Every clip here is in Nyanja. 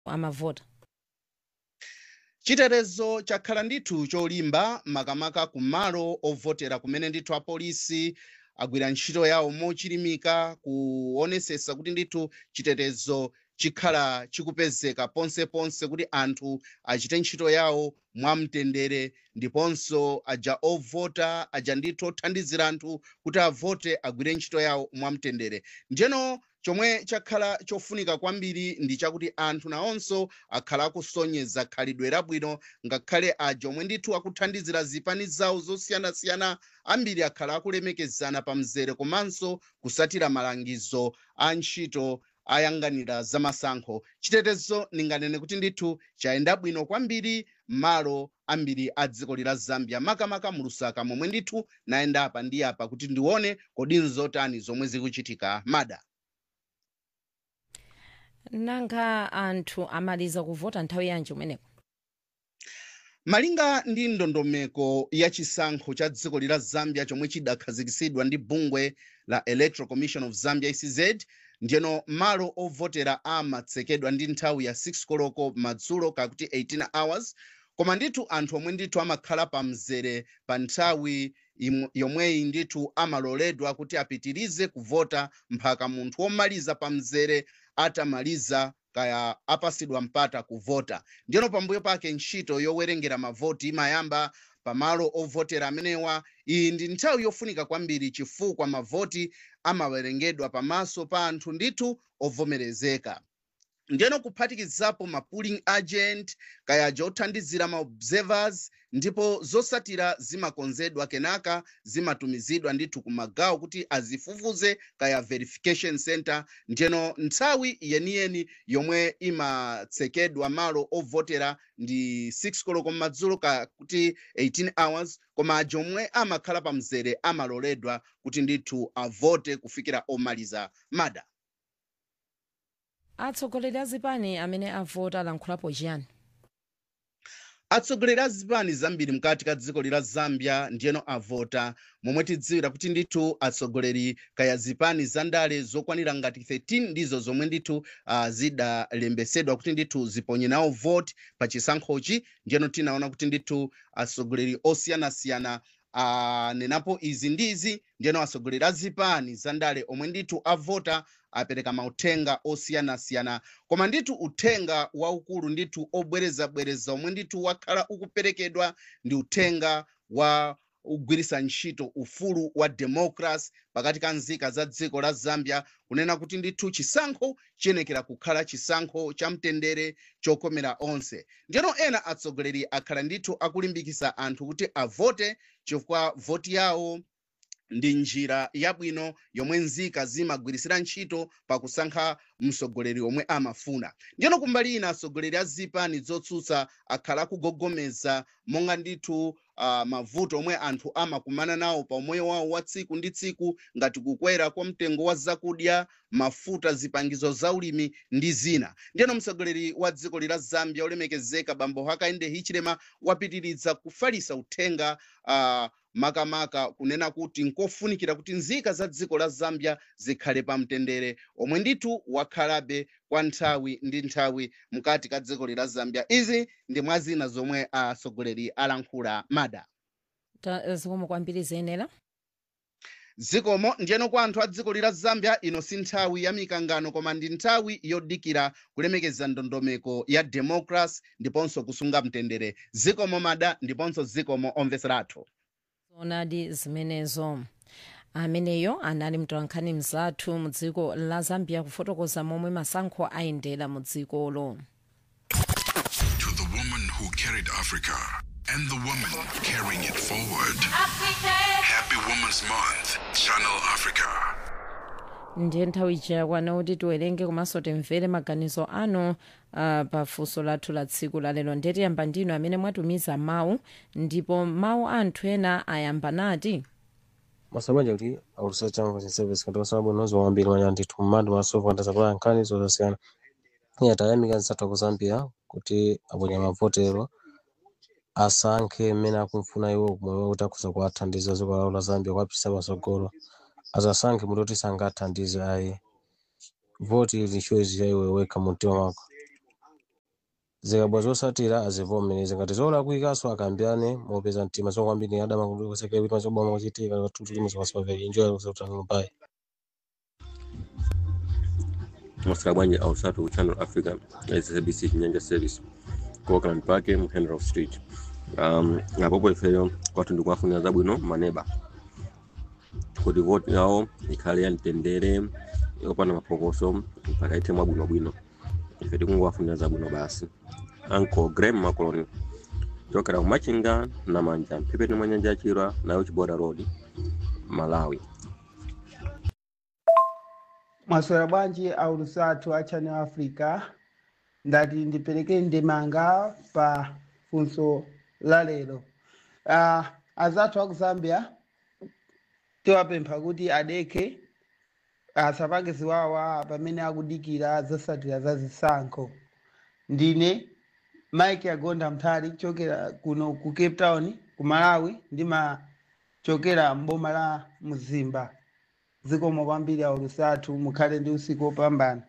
amavota chitetezo chakhala ndithu cholimba makamaka kumalo ovotera kumene ndithu apolisi agwira ntchito yawo mochilimika kuonesesa kuti ndithu chitetezo chikhala chikupezeka ponseponse kuti anthu achite ntchito yawo mwamtendere ndiponso aja ovota aja ndithu othandizira anthu kuti avote agwire ntchito yawo mwamtendere ndiyeno chomwe chakhala chofunika kwambiri ndi chakuti anthu nawonso akhala akusonyeza khalidwe labwino ngakhale aja omwe ndithu akuthandizira zipani zawo zosiyanasiyana ambiri akhala akulemekezana pa mzere komanso kusatira malangizo a ntchito ayang'anira zamasankho chitetezo ndinganene kuti ndithu chayenda bwino kwambiri malo ambiri a dziko lila zambia makamaka mu lusaka momwe ndithu nayenda apa ndi apa kuti ndione kodi nzotani zomwe zikuchitika mada nanga anthu amaliza kuvota nthawi yanji umeneko malinga ndi ndondomeko ya chisankho cha dziko lila zambia chomwe chidakhazikitsidwa ndi bungwe la electoral commission of zambia ecz ndiyeno malo ovotera amatsekedwa ndi nthawi ya 6 koloko madzulo kakuti 18 hours koma ndithu anthu omwe ndithu amakhala pa mzere pa nthawi imwe- yomweyi ndithu amaloledwa kuti apitirize kuvota mpaka munthu womaliza pa mzere atamaliza kaya apasidwa mpata kuvota ndiyeno pambuyo pake ntchito yowerengera mavoti imayamba pamalo ovotera amenewa iyi ndi nthawi yofunika kwambiri chifukwa mavoti amawerengedwa pamaso pa anthu ndithu ovomerezeka ndiyeno kuphatikizapo ma polling agent kayaja othandizira ma observers ndipo zosatira zimakonzedwa kenaka zimatumizidwa ndithu kumagawo kuti azifufuze kaya verification center ndiyeno nthawi yeniyeni yomwe imatsekedwa malo ovotera ndi 6 koloko madzulo kuti 18 hours koma aja omwe amakhala pa mzere amaloledwa kuti ndithu avote kufikira omaliza mada atsogoleri a zipani amene avota alankhulapo chiyani atsogoleri a zipani zambiri mkati ka dziko lila zambia ndiyeno avota momwe tidziwira kuti ndithu atsogoleri kaya zipani za ndale zokwanira ngati 13 ndizo zomwe ndithu uh, zidalembesedwa kuti ndithu ziponye nawo voti pa chisankhochi ndiyeno tinaona kuti ndithu atsogoleri osiyanasiyana anenapo izi ndi izi ndiyeno atsogoleri a zipani za ndale omwe ndithu avota apereka mauthenga osiyanasiyana koma ndithu uthenga waukulu ndithu obwerezabwereza omwe ndithu wakhala ukuperekedwa ndi uthenga wa kugwiritsa ntchito ufulu wa democracy pakati ka nzika za dziko la zambia kunena kuti ndithu chisankho chiyenekera kukhala chisankho cha mtendere chokomera onse ndiyeno ena atsogoleri akhala ndithu akulimbikitsa anthu kuti avote chifukwa voti yawo ndi njira yabwino yomwe nzika zimagwirisira ntchito pakusankha mtsogoleri omwe amafuna ndiyeno kumbali ina atsogoleri a zipani zotsutsa akhala akugogomeza monga ndithu uh, mavuto omwe anthu amakumana nawo pa umoyo wawo wa tsiku ndi tsiku ngati kukwera kwa mtengo wa zakudya mafuta zipangizo za ulimi ndi zina ndiyeno mtsogoleri wa dziko lila zambia olemekezeka bambo hakainde hichilema wapitiriza kufalisa uthenga uh, makamaka kunena kuti nkofunikira kuti nzika za dziko la zambia zikhale pa mtendere omwe ndithu wakhalabe kwa nthawi ndi nthawi mkati ka dziko lila zambia izi ndi mwa zina zomwe atsogoleri alankhula mada Ta- zikomo kwambiri ziyenera zikomo ndiyeno kwa anthu a dziko lila zambia ino si nthawi ya mikangano koma ndi nthawi yodikira kulemekeza ndondomeko ya democracy ndiponso kusunga mtendere zikomo mada ndiponso zikomo omveseratu zonadi zimenezo ameneyo anali mtolankhani mzathu mu dziko la zambia kufotokoza momwe masankho ayendera mu dzikolo To the woman who carried Africa and the woman carrying it forward. Happy Women's Month, Channel Africa. ndiye nthawi chakwana kuti tiwerenge komanso timvere maganizo anu uh, pa funso lathu la tsiku lalero ndetiyamba ndinu amene mwatumiza mawu ndipo mawu anthu ena ayamba nati masabanja kuti aulusa changu cha service katika sababu nozo wambiri manya ndithu mmandi masofu andazapala nkhani zosiyana iye atayamika nsathu ku zambia kuti aponya mavotero asankhe mmene akumfuna iwo kumwe kuti akhuza kuwathandiza dziko lawo la zambia kuwapititsa patsogolo asasankhe muti kuti sangathandize ayi voti ili choice cha iwe wekha mu mtima mwako zikabwa zosatira azivomereze ngati zolakwikaso akambirane mopeza mtima zokwambiri adama kusekera kuti mazoboma kuchitika tutu muzikasovera enjoy kusautanano pai masira bwanji ausatu channel africa sabc chinyanja service ku auckland park mu henrof street um, apopo ifeyo kwathu ndikuwafunira zabwino maneba kuti voti yawo ikhale yamtendere yopanda mapokoso mpaka ithe mwabwinobwino ife tikungowafunira zabwino basi uncle graham macoloni chokera kumachinga na manja mphepete mwa nyanja yachirwa nayo chiboda road malawi mwaswera bwanji aulusatu a channel africa ndati ndipereke ndemanga pa funso la lero uh, azathu aku zambia tiwapempha kuti adeke asapange ziwawa pamene akudikira zosatira za zisankho ndine mike agonda mthali kuchokera kuno ku cape town ku malawi ndimachokera mboma la mzimba zikomo kwambiri aulusatu mukhale ndi usiku wopambana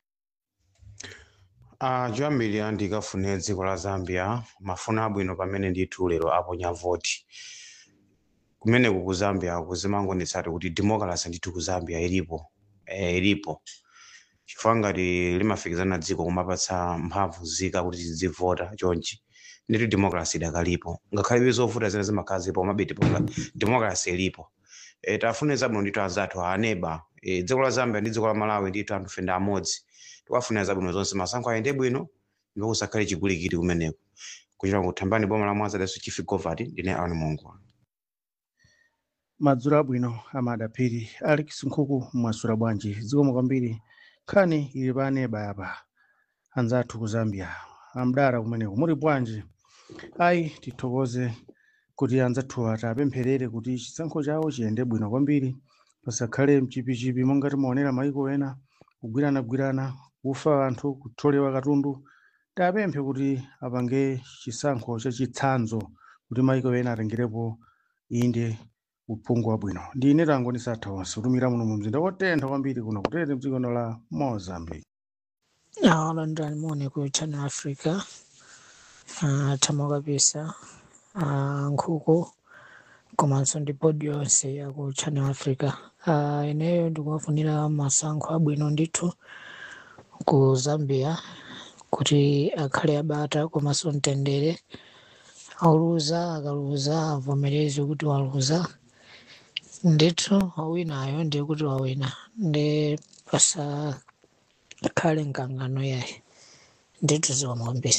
Uh, choyambirira ndikafune dziko la zambia mafuno abwino pamene ndithu lero aponya voti kumeneku ku zambia kuzimangonetsati kuti democracy ndithu ku zambia ilipo eh, ilipo chifukwa ngati limafikizana dziko kumapatsa mphamvu zika kuti zivota chonchi ndithu democracy idakalipo ngakhale zovuta zina zimakhala zipo komabe democracy ilipo e, tafune zabwino ndithu anzathu aneba e, dziko la zambia ndi dziko la malawi ndithu anthu fenda amodzi tikuwafunira zabwino zonse masankho ayende bwino ndipo kusakhale chigulikiti kumeneko kuchita kuthambani boma la mwanza daso chief govati ndine aoni mungu madzulo abwino amadaphiri alex nkhuku mwasula bwanji zikomo kwambiri nkhani ili pa aneba apa anzathu ku zambia amdara kumeneko muli bwanji ayi tithokoze kuti anzathu ati apempherere kuti chisankho chawo chiyende bwino kwambiri pasakhale mchipichipi monga timaonera maiko ena kugwiranagwirana kufa anthu kutholewa katundu tapemphe kuti apange chisankho chachitsanzo kuti maiko ena atengerepo inde uphungu wabwino ndine tango ndisatha onse kutumira muno mu mzinda wotentha kwambiri kuno kutete mdziko la mozambique awalandani muone ku channel africa uh, thamo kabisa uh, nkhuku komanso ndi bodi yonse ya ku channel africa uh, ineyo ndikuwafunira masankho abwino ndithu ku zambia kuti akhale abata komanso mtendere auluza akaluza avomereze kuti waluza ndithu wawinayo ndiye kuti wawina ndi pasakhale mkangano yaye ndithu ziwamwambiri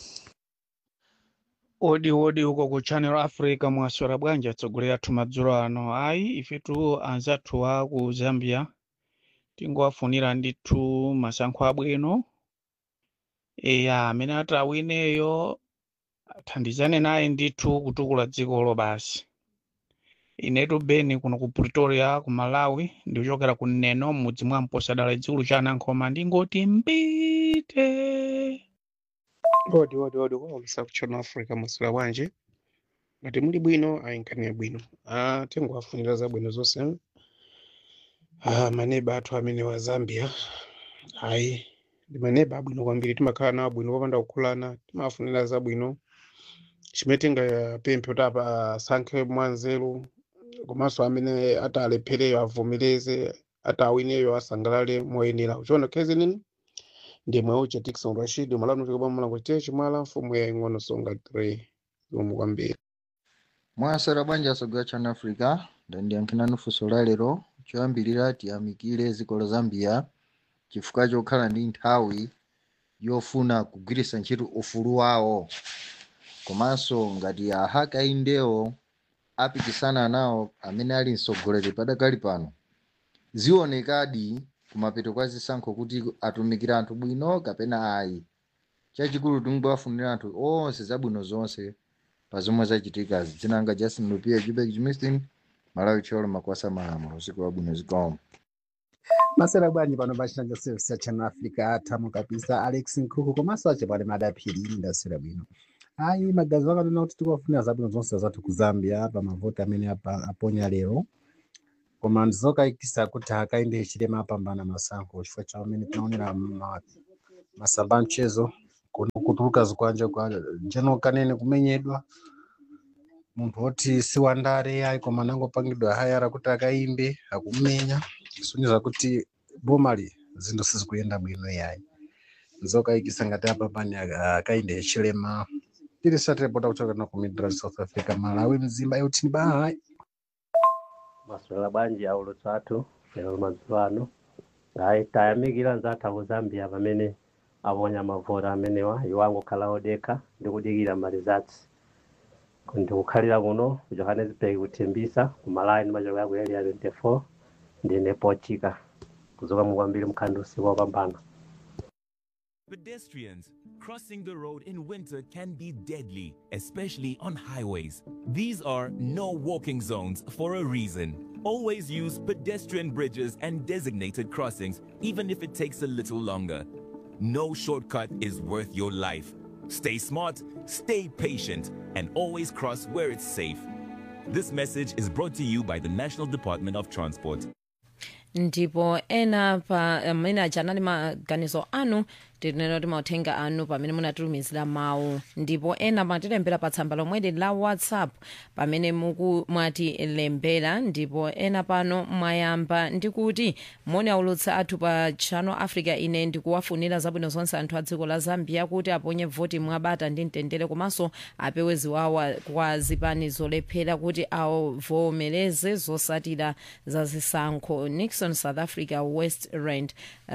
odi odi uko ku channel africa mwaswera bwanji atsogolera athu madzulo ano ayi ifetu anzathu a ku zambia tingowafunira ndithu masankho abwino eya amene ati awineyo athandizane naye ndithu kutukula dzikolo basi inetu beni kuno ku pretoria ku malawi ndikuchokera ku neno mudzi mwa mposadala dzikulu cha anankhoma ndingoti mbite odi odi odi kwaulisa ku channel africa mwaswera bwanji ngati muli bwino ayinkhaniya bwino ah, tingowafunira zabwino zonse ah, maneba athu amene wa zambia ayi ndi maneba abwino kwambiri timakhala nawo abwino popanda kukhulana timawafunira zabwino chimene tingapemphe kuti apa asankhe mwanzeru komanso amene atalephereyo avomereze atawineyo asangalale moyenera uchiona khezi nini ndimwe ucha Dickson Rashid malamu tikobwa mulango chiteyo chimwala mfumu ya ing'ono songa 3 zomwe kwambiri mwasera banja asogwa channel africa ndandiyankhirani funso la lero choyambirira tiyamikire dziko la zambia chifukwa chokhala ndi nthawi yofuna kugwiritsa ntchito ufulu wawo komanso ngati ahakaindewo apikisana nawo amene ali mtsogoleri padakali pano zionekadi kumapeto kwa zisankho kuti atumikira anthu bwino kapena ayi chachikulu tingowafunira anthu onse zabwino zonse pa zomwe zachitikazi dzinanga justin lupia jubek jimistin malawi cholo makwasa malamulo usiku wabwino zikomo masera bwanji pano pachina service cha channel africa atamo kabisa alex nkhuku komanso achepale madaphiri ndasera bwino ayi magazi akanena kuti tikuwafunira zabwino zonse zathu ku zambia pa mavoti amene apa- aponya lero koma ndizokayikisa kuti hakainde chilema apambana masankho chifukwa cha amene tinaonera ma- masamba mchezo kuno kutuluka zikwanja kwa general kanene kumenyedwa munthu woti si wandale ayi koma anangopangidwa hayara kuti akaimbe akumenya kusonyeza kuti bomali zinthu sizikuyenda bwino yayi nzokayikisa ngati apa pani aka- akainde chilema tiri satirepota kuchoka na ku midrand south africa malawi mzimba yautini bahayi maswera bwanji aulutsa athu lero madzulo ano ayi tayamikira nzathu aku zambia pamene aponya mavota amenewa iwo angokhala odekha ndi kudikira malizatsi ndikukhalira kuno ku johannesburg kuthimbisa ku malawi ndi machoka yaku area 24 ndine pochika kuzoka mukwambiri mkhandu usiku wopambana Pedestrians crossing the road in winter can be deadly, especially on highways. These are no walking zones for a reason. Always use pedestrian bridges and designated crossings, even if it takes a little longer. No shortcut is worth your life. Stay smart, stay patient, and always cross where it's safe. This message is brought to you by the National Department of Transport. ndipo ena pa amene aja anali maganizo anu tinena kuti mauthenga anu pamene munatitumizira mawu ndipo ena matilembera pa tsamba lomweli la whatsapp pamene muku mwatilembera ndipo ena pano mwayamba ndikuti moni aulutsa athu pa channel africa ine ndikuwafunira zabwino zonse anthu a dziko la zambia kuti aponye voti mwabata ndi mtendere komanso apewe ziwawa kwa zipani zolephera kuti avomereze zosatira za zisankho nixon south africa west rand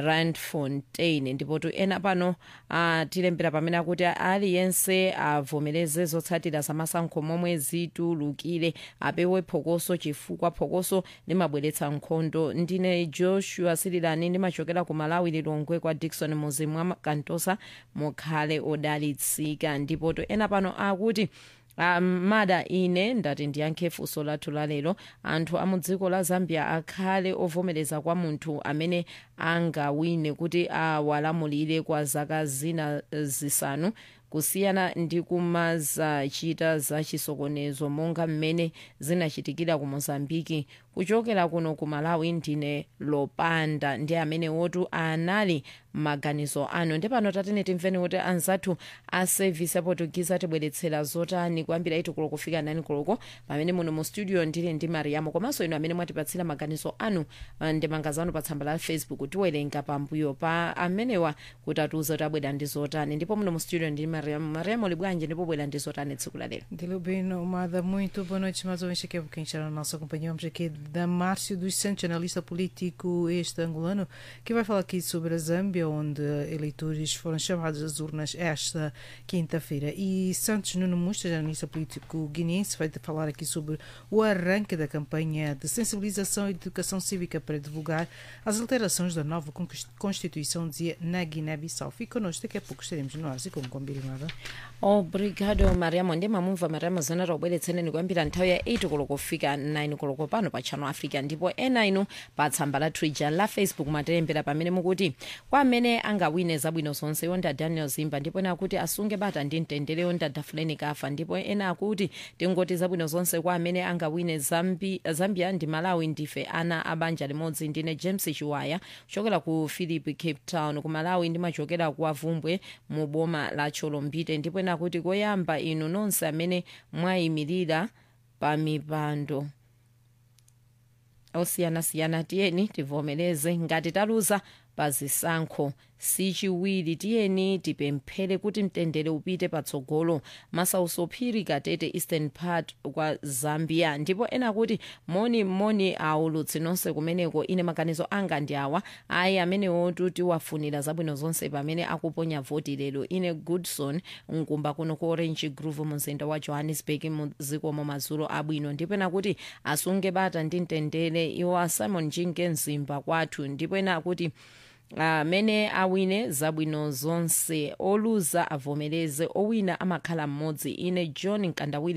randfontein ndipo tu ena pano atilembera pamene akuti aliyense avomereze zotsatira zamasankho momwe zitulukire apewe phokoso chifukwa phokoso limabweretsa nkhondo ndine joshua sirilani ndimachokera ku malawi lilongwe kwa dikson muzi mwa kantosa mukhale odalitsika ndipo tu ena pano akuti Um, mada ine ndati ndiyankhe funso lathu lalero anthu a mu dziko la zambia akhale ovomereza kwa munthu amene angawine kuti awalamulire kwa zaka zina zisanu kusiyana ndi kumazachita za chisokonezo monga mmene zinachitikira ku mozambiki kuchokera kuno ku malawi ndine lopanda ndi amene wotu anali maganizo anu ndi pano tatene timveni kuti anzathu a service aportugize atibweretsera zotani kuyambira itu koloko kufika nani koloko pamene muno mu studio ndili ndi mariamo komanso inu amene mwatipatsira maganizo anu uh, ndi mangazo anu pa tsamba la facebook tiwerenga pambuyo pa amenewa kuti atiuze kuti abwera ndi zotani ndipo muno mu studio ndi mariamo mariamo libwanje ndipo bwera ndi zotani tsiku la lero Dilubino Umada, muito boa noite. Mais uma vez aqui é quem está na nossa companhia. Vamos aqui da Márcio dos Santos, analista político este angolano, que vai falar aqui sobre a Zâmbia, onde eleitores foram chamados às urnas esta quinta-feira. E Santos Nuno Mustas, analista político guineense, vai falar aqui sobre o arranque da campanha de sensibilização e de educação cívica para divulgar as alterações da nova conquist- Constituição, dizia na Guiné-Bissau. Fique connosco, daqui a pouco estaremos no ar, assim como combinado. obrigado mariamo ndi mamumva mariamo zana taubweretseneni kuyambira nthawi ya 8 koloko kufika 9 koloko pano pa channel africa ndipo ena inu pa tsamba la twitter la facebook matilembera pamene mukuti kwa amene angawine zabwino zonse yonda daniel zimba ndipo ena akuti asunge bata ndi mtendere yonda dafuleni kafa ndipo ena akuti tingoti zabwino zonse kwa amene angawine Zambi, zambia ndi malawi ndife ana abanja limodzi ndine james chiwaya kuchokera ku philip cape town ku malawi ndimachokera ku avumbwe mu boma la cholombite ndipo ena akuti koyamba inu nonse amene mwayimirira pa mipando osiyanasiyana tiyeni tivomereze ngati taluza pa zisankho sichiwiri tiyeni tipemphere kuti mtendere upite patsogolo masausophiri katete eastern part kwa zambia ndipo ena kuti moni moni aulutsi nonse kumeneko ine maganizo anga ndi awa ayi amenewotu tiwafunira zabwino zonse pamene akuponya voti lero ine goodson mkumba kuno ku orange grove mumzinda wa johannesburg muzikomo madzulo abwino ndipo ena kuti asunge bata ndi mtendere iwo a simon jinge mzimba kwathu ndipo ena akuti amene awine zabwino zonse oluza avomereze owina amakhala mmodzi ine john nkandawire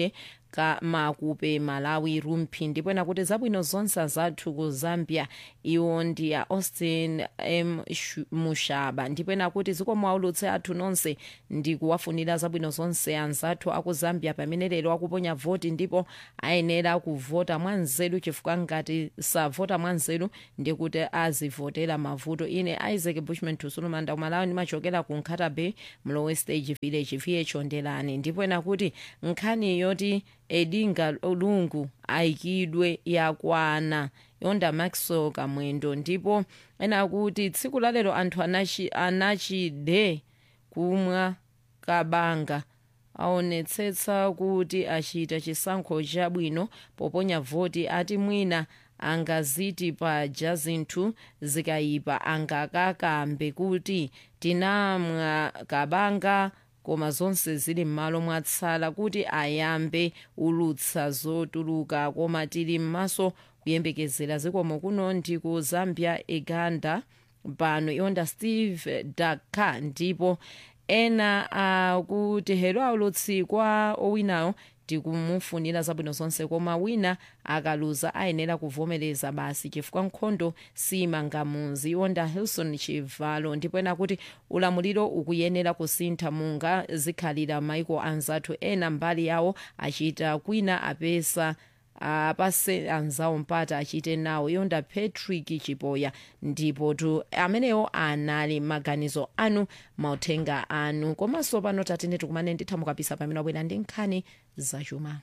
ka makupe malawi rumpi ndipo ena kuti zabwino zonse zathu ku zambia iwo ndi a austin m Shu- mushaba ndipo ena kuti zikomo aulutse athu nonse ndi kuwafunira zabwino zonse anzathu aku zambia pamene lero akuponya voti ndipo ayenera kuvota mwanzeru chifukwa ngati savota mwanzeru ndi kuti azivotera mavuto ine isaac bushman tusulumanda kumalawi ndimachokera ku nkhata bay mlowe stage village viye chondelani ndipo ena kuti nkhani yoti edinga lungu ayikidwe yakwana yonda maxwell kamwendo ndipo ena kuti tsiku lalero anthu anachi- anachide kumwa kabanga aonetsetsa kuti achita chisankho chabwino poponya voti ati mwina angaziti paja zinthu zikayipa angakakambe kuti tinamwa kabanga koma zonse zili m'malo mwatsala kuti ayambe ulutsa zotuluka koma tili m'maso kuyembekezera zikomo kuno ndi ku zambia uganda pano yonda steve daka ndipo ena akuti hero aulutsi kwa owinayo tikumufunira zabwino zonse koma wina akaluza ayenera kuvomereza basi chifukwa nkhondo simangamuzi yonda hilson chivalo ndipo ena kuti ulamuliro ukuyenera kusintha munga zikhalira maiko anzathu ena mbali yawo achita kwina apesa apase anzawo mpata achite nawo yonda patrick chipoya ndipo tu amenewo anali maganizo anu mauthenga anu komanso pano tatene tikumane ndithamukapisa pamene wabwera ndi nkhani zachuma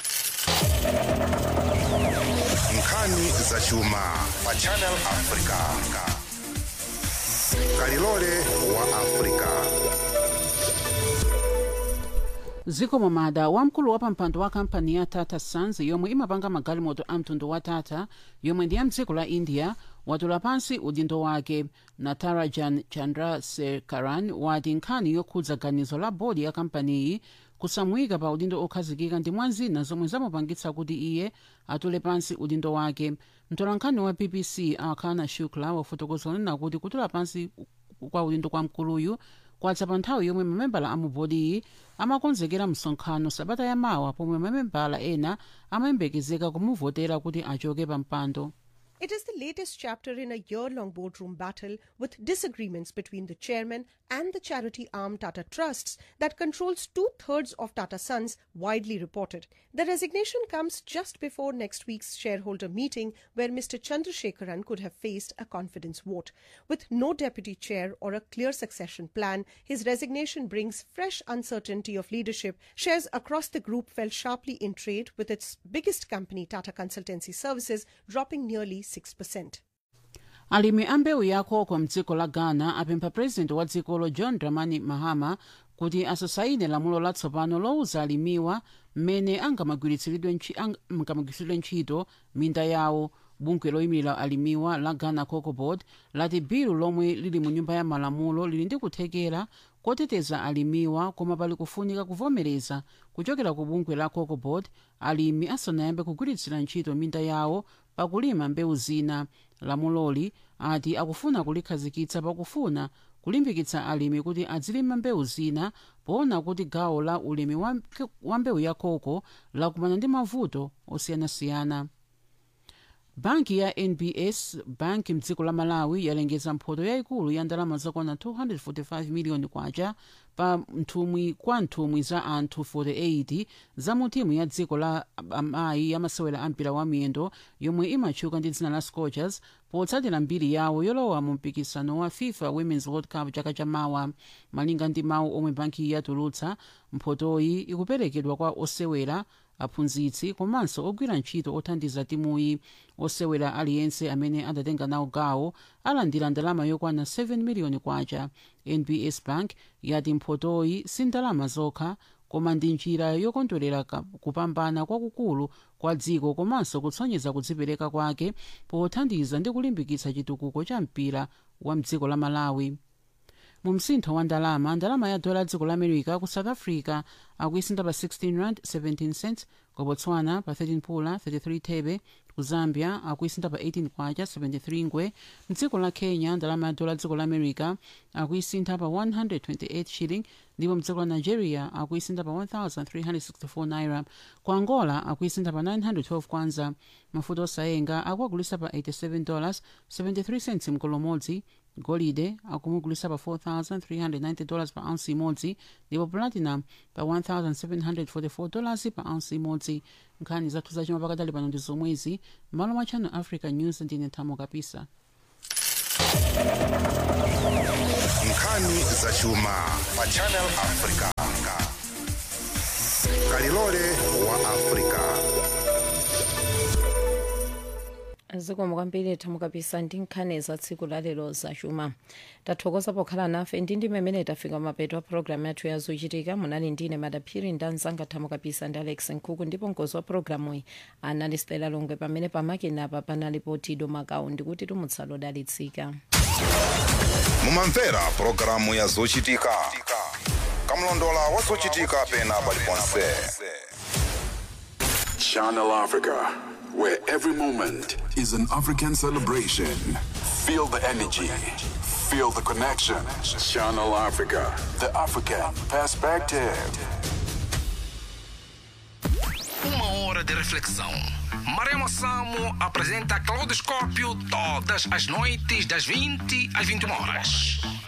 nkhani zachuma pa channel africa kalilole wa africa zikomo mada wamkulu wa pampando wa kampani ya tata sons yomwe imapanga magalimoto a mtundu wa tata yomwe ndi ya mdziko la india watula pansi udindo wake natarajan chandrasekaran wati nkhani yokhudza ganizo la bodi ya kampaniyi kusamuyika pa udindo okhazikika ndi mwa zina zomwe zamupangitsa kuti iye atule pansi udindo wake mtolankhani wa bbc akhana shukla wafotokoza kunena kuti kutula pansi kwa udindo kwa mkuluyu kwadza pa nthawi yomwe mamembala a mubodiyi amakonzekera msonkhano sabata yamawa pomwe mamembala ena amayembekezeka kumuvotera kuti achoke pa mpando It is the latest chapter in a year long boardroom battle with disagreements between the chairman and the charity arm Tata Trusts that controls two thirds of Tata Sons, widely reported. The resignation comes just before next week's shareholder meeting, where Mr. Chandrasekharan could have faced a confidence vote. With no deputy chair or a clear succession plan, his resignation brings fresh uncertainty of leadership. Shares across the group fell sharply in trade, with its biggest company, Tata Consultancy Services, dropping nearly 6%. alimi a mbewu ya koko mdziko la ghana apempha purezidenti wa dzikolo john dramani mahama kuti asasaine lamulo latsopano lowuza alimiwa mmene angamagwiritsidwe ntchi- ang- angamagwiritsidwe ntchito minda yawo bungwe loyimira alimiwa la ghana cocoa board lati bilu lomwe lili mu nyumba ya malamulo lili ndi kuthekera koteteza alimiwa koma pali kufunika kuvomereza kuchokera ku bungwe la cocoa board alimi asanayambe kugwiritsira ntchito minda yawo pakulima mbewu zina lamuloli ati akufuna kulikhazikitsa pakufuna kulimbikitsa alimi kuti azilima mbewu zina poona kuti gawo la ulimi wa, wa mbewu ya koko lakumana ndi mavuto osiyanasiyana banki ya nbs banki mdziko la malawi yalengeza mphoto yayikulu ya ndalama zokwana 245 miliyoni kwacha pa nthumwi kwa nthumwi za anthu 48 za mu timu ya dziko la amayi yamasewera ampira wa miyendo yomwe imatchuka ndi dzina la scorchers potsatira mbiri yawo yolowa mu mpikisano wa fifa women's world cup chaka chamawa malinga ndi mawu omwe banki yatulutsa mphotoyi ikuperekedwa kwa osewera aphunzitsi komanso ogwira ntchito othandiza timuyi osewera aliyense amene adatenga nawo gawo alandira ndalama yokwana 7 miliyoni kwacha nbs bank yati mphotoyi si ndalama zokha koma ndi njira yokondwerera ka- kupambana kwakukulu kwa dziko komanso kutsonyeza kudzipereka kwake pothandiza ndi kulimbikitsa chitukuko cha mpira wa mdziko la malawi mu msintho wa ndalama ndalama ya dola dziko la america ku south africa akuisinda pa 16 rand 17 cents ku botswana pa 13 pula 33 thebe ku zambia akuisintha pa 18 kwacha 73 ngwe mdziko la kenya ndalama ya dola dziko la america akuisintha pa 128 shilling ndipo mdziko la nigeria akuisintha pa 1364 naira ku angola akuisintha pa 912 kwanza mafuta osayenga akuagulisa pa 87 dollars 73 cents mkolo umodzi golide akumugulisa pa 4390 dollars pa ounce imodzi ndipo platinum pa 1744 dollars pa ounce imodzi nkhani zathu zachuma pakadali pano ndi zomwezi malo mwa channel africa news ndine thamo kapisa nkhani zachuma pa channel africa kalilole wa africa zikomo kwambiri thamo kapisa ndi nkhani za tsiku lalero zachuma tathokoza pokhala nafe ndi ndime imene tafika mapeto a programu yathu ya zochitika munali ndine madaphiri ndi anzanga thamo kapisa ndi alex nkhuku ndipo mkozi wa programu iyi anali stela longwe pamene pamakinapa panalipo tido makau ndikuti tumutsalo dalitsika mumamvera pulogalamu ya zochitika kamlondola wa zochitika pena paliponse Channel Africa, where every moment is an African celebration. Feel the energy, feel the connection. Channel Africa, the African perspective. Uma hora de reflexão. Marema Samo apresenta Claudoscópio todas as noites das 20 às 21 horas.